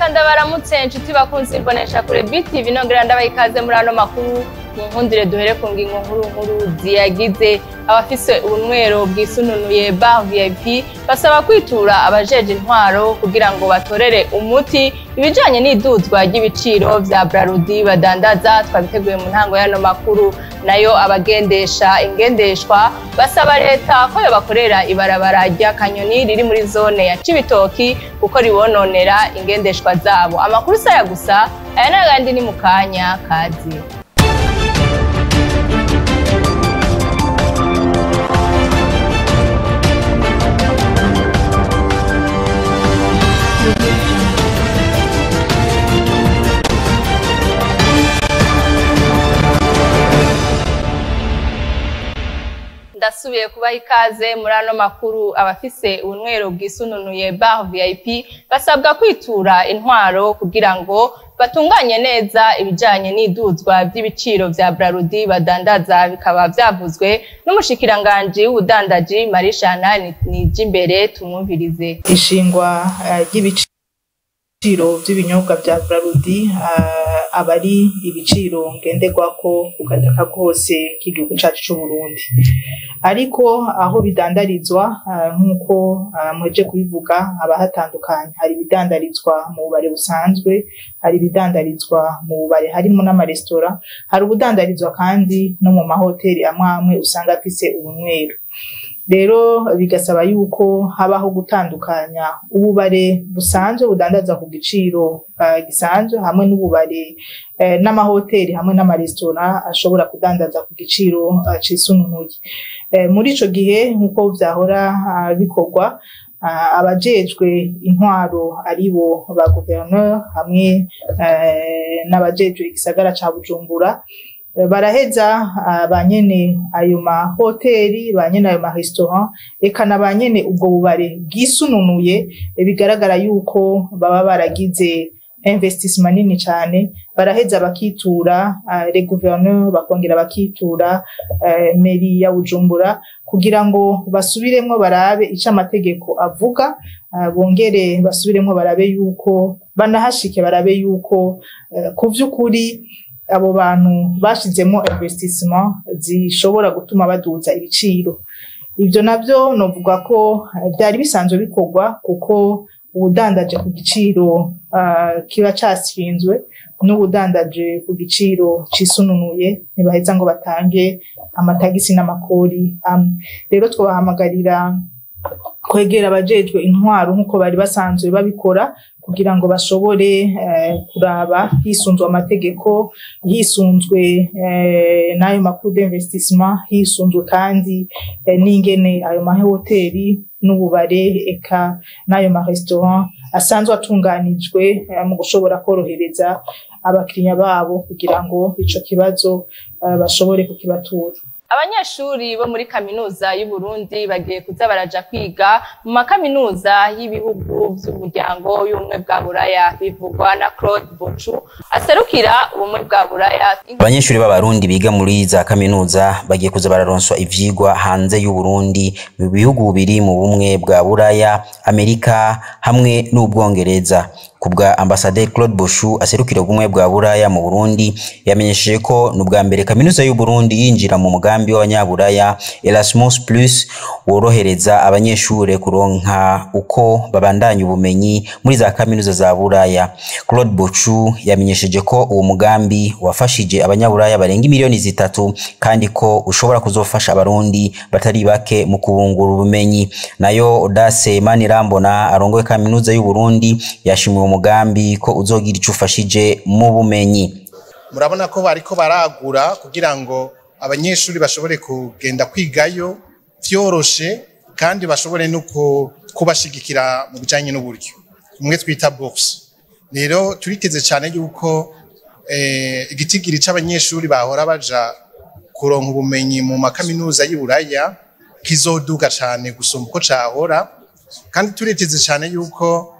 ndabaramutse inshuti bakunze imbonesha kure BTV nongera ndabaha ikaze muri ano makuru mu nkundire duhere ku ngingo nkuru nkuru ziyagize abafise ubunywero bwisununuye bar VIP basaba kwitura abajeje intwaro kugira ngo batorere umuti ibijanye n'iduzwa ry'ibiciro vya Brarudi badandaza twabiteguye mu ntango y'ano makuru nayo abagendesha ingendeshwa basaba leta ko yobakorera ibarabara rya kanyoni riri muri zone ya Cibitoki kuko ribononera ingendeshwa zabo amakuru saya gusa aya n'agandi ni mu kanya kazi ndasubiye kubaha ikaze muri ano makuru abafise ubunywero bwisununuye bar VIP basabwa kwitura intwaro kugira ngo batunganye neza ibijanye n'iduzwa vy'ibiciro vya Brarudi badandaza bikaba vyavuzwe n'umushikiranganji w'ubudandaji Marishana Nijimbere tumwumvirize ishingwa eh, ry'ibiciro vy'ibinyobwa vya Brarudi aba ari ibiciro ngenderwako ku gataka kose k'igihugu cacu c'Uburundi ariko aho bidandarizwa eh, nk'uko eh, muheje kubivuga haba hatandukanye hari ibidandarizwa mu bubare busanzwe hari ibidandarizwa mu bubare harimo n'amaresitora hari ubudandarizwa kandi no mu mahoteli amwe amwe usanga afise ubunywero rero bigasaba yuko habaho gutandukanya ububare busanzwe budandaza ku giciro uh, gisanzwe hamwe n'ububare uh, n'amahoteli hamwe n'amaresitora ashobora kudandaza ku giciro uh, cisununuye uh, muri ico gihe nk'uko vyahora uh, bikorwa uh, abajejwe intwaro aribo ba guverineur hamwe uh, n'abajejwe igisagara ca Bujumbura baraheza ba nyene ayo mahoteli ba nyene ayo maresitora eka na ba nyene ubwo bubare bwisununuye bigaragara yuko baba baragize investissement nini cane baraheza bakitura uh, le gouverneur bakongera bakitura uh, meri ya Bujumbura kugira ngo basubiremwo barabe ico amategeko avuga uh, bongere basubiremwo barabe yuko banahashike barabe yuko uh, ku vy'ukuri abo bantu bashizemo investissement zishobora gutuma baduza ibiciro ivyo navyo novuga ko byari bisanzwe bikorwa kuko ubudandaje ku giciro uh, kiba cashinzwe n'ubudandaje ku giciro cisununuye ntibaheza ngo batange amatagisi n'amakori amwe rero twabahamagarira kwegera abajejwe intwaro nk'uko bari basanzwe babikora kugira ngo bashobore eh, kuraba hisunzwe amategeko hisunzwe eh, n'ayo makuru d'investissement hisunzwe kandi eh, n'ingene ayo mahoteli n'ububare eka n'ayo marestaurant asanzwe atunganijwe eh, mu gushobora korohereza abakiriya babo kugira ngo ico kibazo eh, bashobore kukibatura abanyeshuri bo muri kaminuza y'u Burundi bagiye kuza baraja kwiga mu makaminuza y'ibihugu vy'umuryango y'ubumwe bwa Buraya bivugwa na Claude Bochu aserukira ubumwe bwa Buraya abanyeshuri b'abarundi biga muri za kaminuza bagiye kuza bararonswa ivyigwa hanze y'u Burundi mu bihugu biri mu bumwe bwa Buraya Amerika hamwe n'Ubwongereza kubwa ambasaderi Claude Boshu aserukira ubumwe bwa Buraya mu Burundi yamenyesheje ko n'ubwa mbere kaminuza y'u Burundi yinjira mu mugambi w'abanyaburaya Erasmus Plus worohereza abanyeshure kuronka uko babandanya ubumenyi muri za kaminuza za Buraya Claude Boshu yamenyesheje ko uwo mugambi wafashije abanyaburaya barenga miliyoni zitatu kandi ko ushobora kuzofasha abarundi batari bake mu kubungura ubumenyi nayo Audace Manirambona arongoye kaminuza y'u Burundi yashimiwe umugambi ko uzogira ico ufashije mu bumenyi murabona ko bariko baragura kugira ngo abanyeshuri bashobore kugenda kwigayo vyoroshe kandi bashobore no kubashigikira mu bijanye n'uburyo umwe twita bourse rero turiteze cyane yuko eh, igitigiri c'abanyeshuri bahora baja kuronka ubumenyi mu makaminuza y'Iburaya kizoduga cyane gusumba uko cahora kandi turiteze cyane yuko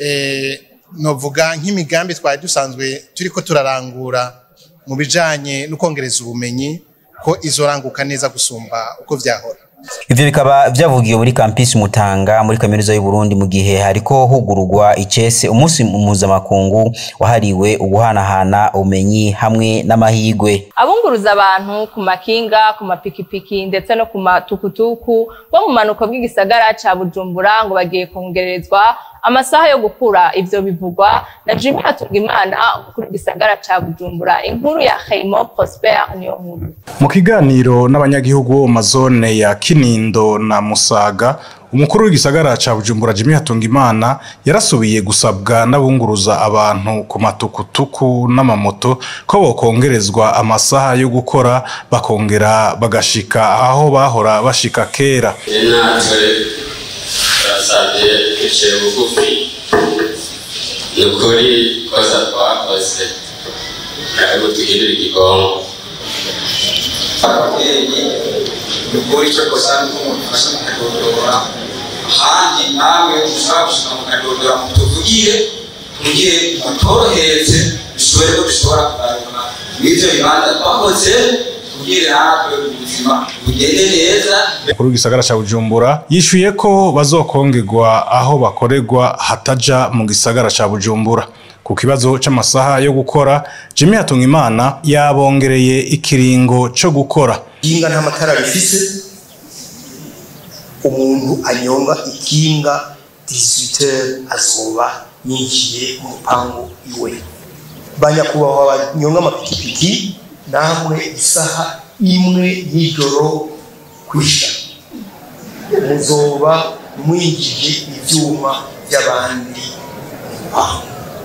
eh, novuga nk'imigambi twari dusanzwe turiko turarangura mu bijanye no kongereza ubumenyi ko izoranguka neza gusumba uko vyahora ivyo bikaba vyavugiwe muri campus Mutanga muri kaminuza y'u Burundi mu gihe hariko hugururwa icese umunsi mpuzamakungu wahariwe uguhanahana ubumenyi hamwe n'amahigwe abunguruza abantu ku makinga ku mapikipiki ndetse no ku matukutuku bo mu manuko bw'igisagara ca Bujumbura ngo bagiye kongererezwa amasaha yo gukura ivyo bivugwa na Jimmy Hatungimana kuri gisagara ca Bujumbura inkuru ya Khaymo Prosper niyo nkuru mu kiganiro n'abanyagihugu bo mu mazone ya Kinindo na Musaga umukuru w'igisagara ca Bujumbura Jimmy Hatungimana yarasubiye gusabwa n'abunguruza abantu ku matukutuku n'amamoto ko bokongerezwa amasaha yo gukora bakongera bagashika aho bahora bashika kera natwe turasabye duciye bugufi ni ukuri kosa twakoze ntabwo duhindura igigongo ababyeyi ni ukuri icyo kosa ni uko mudufasha mukadodora ahandi namwe mushobora gushika mukadodora mutuvugire mugire mutorohereze bishobore ko dushobora kugaruka n'ivyo bibanza twakoze kugira natwe ubuzima bugende neza umukuru w'igisagara ca Bujumbura yishuye ko bazokongerwa aho bakorerwa hataja mu gisagara ca Bujumbura ku kibazo c'amasaha yo gukora Jimmy Hatungimana yabongereye ikiringo co gukora ikinga nta matara rifise umuntu anyonga ikinga 18 azoba yinjiye mu rupangu iwe banyakubahwa banyonga amapikipiki namwe isaha imwe y'ijoro kwisha muzoba mwinjije ivyuma by'abandi mu rupangu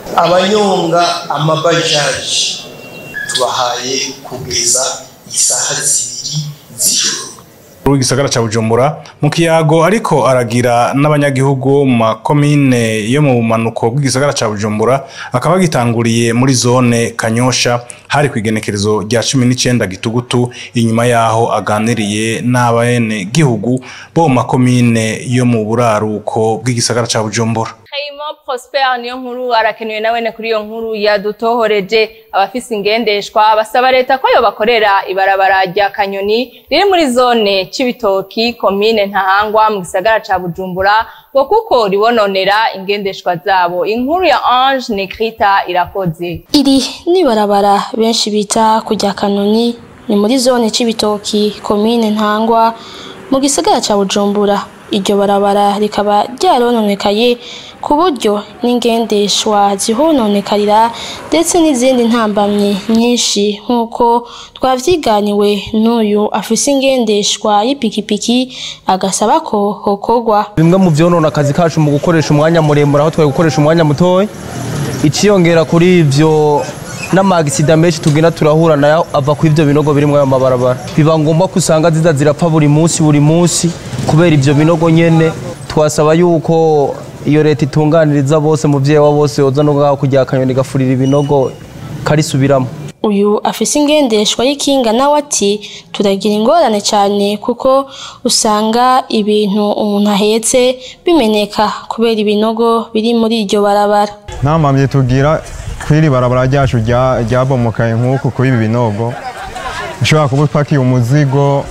abanyonga amabajaji tubahaye kugeza isaha zibiri z'ijoro w'igisagara ca Bujumbura mu kiyago ariko aragira n'abanyagihugu bo mu makomine yo mu bumanuko bw'igisagara ca Bujumbura akaba gitanguriye muri zone Kanyosha hari kwigenekerezo rya 19 gitugutu inyuma yaho aganiriye n'abene gihugu bo mu makomine yo mu buraruko bw'igisagara ca Bujumbura Khaymo Prosper niyo nkuru arakenewe nawene kuri iyo nkuru yadutohoreje abafise ingendeshwa basaba leta ko yobakorera ibarabara rya Kanyoni riri muri zone Cibitoki komine Ntahangwa mu gisagara ca Bujumbura ngo kuko ribononera ingendeshwa zabo inkuru ya Ange Nekrita irakoze Iri ni barabara benshi bita kujya Kanoni ni muri zone Cibitoki komine Ntangwa mu gisagara ca Bujumbura iryo barabara rikaba ryarononekaye ku buryo n'ingendeshwa zihononekarira ndetse n'izindi ntambamyi nyinshi nk'uko twavyiganiwe n'uyu afise ingendeshwa y'ipikipiki agasaba ko hokorwa bimwe mu vyonona akazi kacu mu gukoresha umwanya muremure aho twari gukoresha umwanya mutoya iciyongera kuri ivyo n'amagisida menshi tugenda turahura nayo ava ku ivyo binogo biri muri ayo mabarabara biba ngombwa ko usanga ziza zirapfa buri munsi buri munsi kubera ivyo binogo nyene twasaba yuko iyo leta itunganiriza bose muvyeyi wa bose yoza no ngaho kugira akanyoni gafurira ibinogo karisubiramo uyu afise ingendeshwa y'ikinga nawe ati turagira ingorane cyane kuko usanga ibintu umuntu ahetse bimeneka kubera ibinogo biri muri iryo barabara nta mpamyi tugira kw'iri barabara ryacu rya- ryabomokaye nk'uku kuri ibi binogo ushobora kuba upakiye umuzigo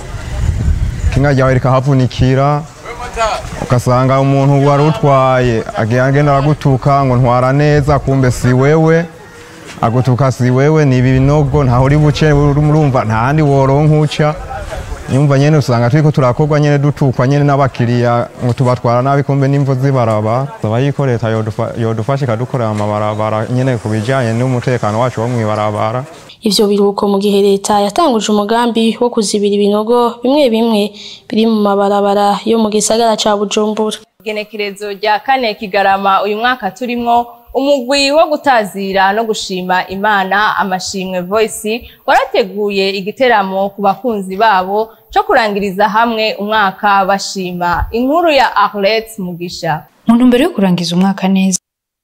kinga ryawe rikahavunikira ugasanga umuntu wari utwaye agiye agenda aragutuka ngo ntwara neza kumbe si wewe agutuka si wewe ni ibi binogo ntaho uri buce urumva nta handi woronka uca nyumva nyene usanga turiko turakorwa nyene dutukwa nyene n'abakiriya ngo tubatwara nabi kumbe n'imvo zibarabara saba yuko leta yodufa- yodufasha ikadukorera amabarabara nyene ku bijanye n'umutekano wacu wo mw'ibarabara ivyo biruko mu gihe leta yatanguje umugambi wo kuzibira ibinogo bimwe bimwe biri mu mabarabara yo mu gisagara ca Bujumbura igenekerezo rya kane kigarama uyu mwaka turimwo umugwi wo gutazira no gushima imana amashimwe voice warateguye igiteramo ku bakunzi babo co kurangiriza hamwe umwaka bashima inkuru ya Arlette Mugisha mu ntumbero yo kurangiza umwaka neza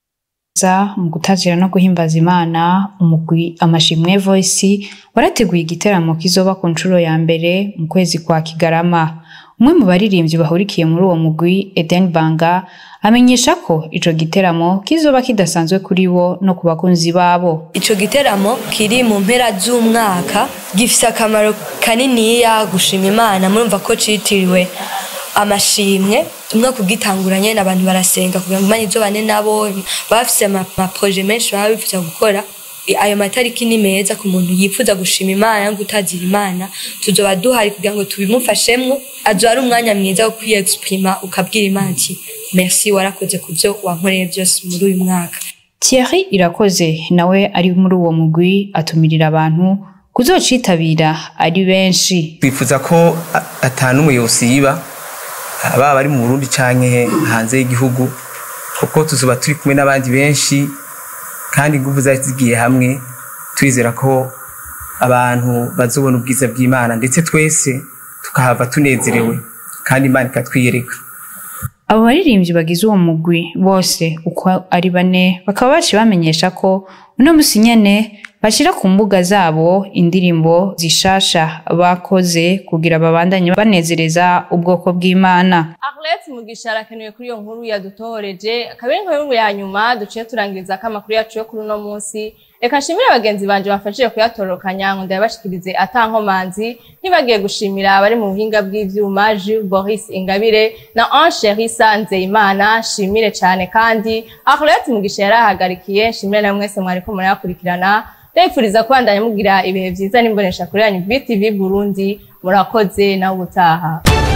mu gutazira no guhimbaza imana umugwi amashimwe voice warateguye igiteramo kizoba ku nshuro ya mbere mu kwezi kwa kigarama umwe mu baririmbyi bahurikiye muri uwo mugwi eden banga amenyesha ko ico giteramo kizoba kidasanzwe kuri bo no ku bakunzi babo ico giteramo kiri mu mpera z'umwaka gifise akamaro kaniniya gushima imana murumva ko citiriwe amashimwe umwe kugitanguranye n'abantu barasenga kugira ngo imana izobane nabo baba bafise amaproje menshi baba bifuza gukora ayo matariki ni meza ku muntu yifuza gushima imana no gutazira imana tuzoba duhari kugira ngo tubimufashemwo azoba ari umwanya mwiza wo kwiyexprima ukabwira imana ati merci warakoze ku byo wankoreye byose muri uyu mwaka Thierry irakoze nawe ari muri uwo mugwi atumirira abantu kuzocitabira ari benshi twifuza ko atanumwe yosiba baba bari mu Burundi canke hanze y'igihugu kuko tuzoba turi kumwe n'abandi benshi kandi ingufu zari zigiye hamwe twizera ko abantu bazobona ubwiza bw'Imana ndetse twese tukahava tunezerewe kandi Imana ikatwiyereka abo baririmbyi bagize uwo mugwi bose uko ari bane bakaba baciye bamenyesha ko uno musi nyene bashira ku mbuga zabo indirimbo zishasha bakoze kugira babandanye banezereza ubwoko bw'Imana Arlette Mugisha arakenewe kuri iyo nkuru yadutohoreje akaba ari inkuru ya nyuma duciye turangiriza ko amakuru yacu yo kuri uno munsi reka nshimire abagenzi banje bafashije kuyatorokanya ngo ndayabashikirize atankomanzi ntibagiye gushimira abari mu buhinga bw'ivyuma Jules Boris Ingabire na Ange Risa Nzeyimana nshimire cyane kandi Arlette Mugisha yarahagarikiye nshimire na mwese mwariko murayakurikirana ndayifuriza kubandanya mugira ibihe vyiza n'imbonesha kuri yanyu BTV Burundi murakoze nawe ubutaha